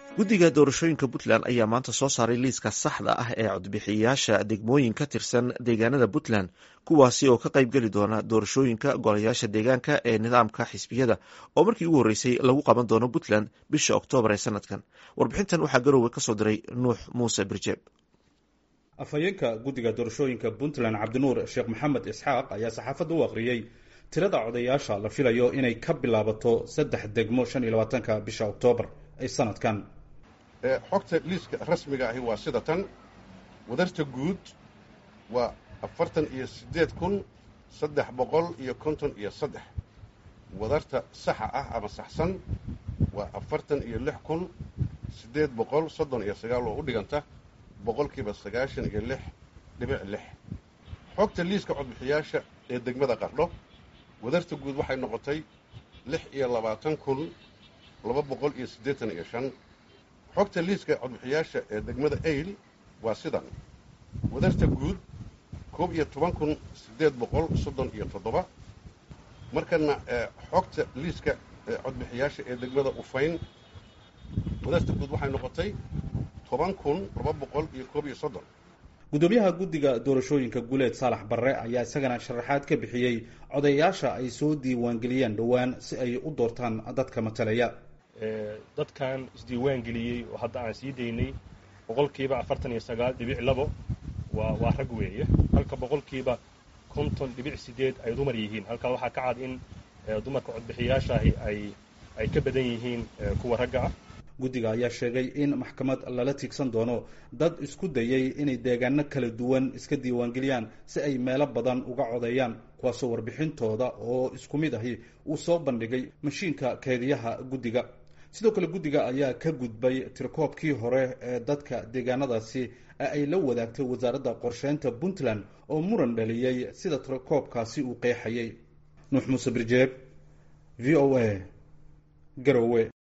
guddiga doorashooyinka puntland ayaa maanta soo saaray liiska saxda ah ee codbixiyayaasha degmooyin ka tirsan deegaanada puntland kuwaasi oo ka qaybgeli doona doorashooyinka golayaasha deegaanka ee nidaamka xisbiyada oo markii ugu horreysay lagu qaban doono puntland bisha oktoobar ee sanadkan warbixintan waxaa garowe kasoo diray nuux muuse birjeeb afhayeenka guddiga doorashooyinka puntland cabdinuur sheekh maxamed isxaaq ayaa saxaafadda u akhriyey tirada codayaasha la filayo inay ka bilaabato saddex degmo shan iyo labaatanka bisha oktoobar ee sanadkan xogta liiska rasmiga ahi waa sida tan wadarta guud waa afartan iyo siddeed kun saddex boqol iyo konton iyo saddex wadarta saxa ah ama saxsan waa afartan iyo lix kun siddeed boqol soddon iyo sagaal oo u dhiganta boqolkiiba sagaashan iyo lix dhibic lix xogta liiska codbixiyaasha ee degmada qardho wadarta guud waxay noqotay lix iyo labaatan kun laba boqol iyo siddeetan iyo shan xogta liiska codbixiyaasha ee degmada ayl waa sidan wadarta guud koob iyo toban kun siddeed boqol soddon iyo toddoba markana xogta liiska codbixiyaasha ee degmada ufayn wadarta guud waxay noqotay toban kun laba boqol iyo koob iyo soddon guddoomiyaha guddiga doorashooyinka guuleed saalax barre ayaa isagana sharaxaad ka bixiyey codayaasha ay soo diiwaangeliyeen dhowaan si ay u doortaan dadka matalaya dadkan isdiiwaan geliyey oo hadda aan sii daynay boqolkiiba afartan iyo sagaal dhibic labo waa waa rag weeye halka boqolkiiba konton dhibic sideed ay dumar yihiin halkaa waxaa ka cad in dumarka codbixiyaashaahi ay ay ka badan yihiin kuwa ragga ah guddiga ayaa sheegay in maxkamad lala tiigsan doono dad isku dayay inay deegaano kala duwan iska diiwaangeliyaan si ay meelo badan uga codeeyaan kuwaasoo warbixintooda oo isku mid ahi uu soo bandhigay mashiinka keediyaha guddiga sidoo kale guddiga ayaa ka gudbay tirakoobkii hore ee dadka deegaanadaasi ee ay la wadaagtay wasaaradda qorsheynta puntland oo muran dhaliyey sida tirakoobkaasi uu qeexayay nuux muuse birjeeb v o a garowe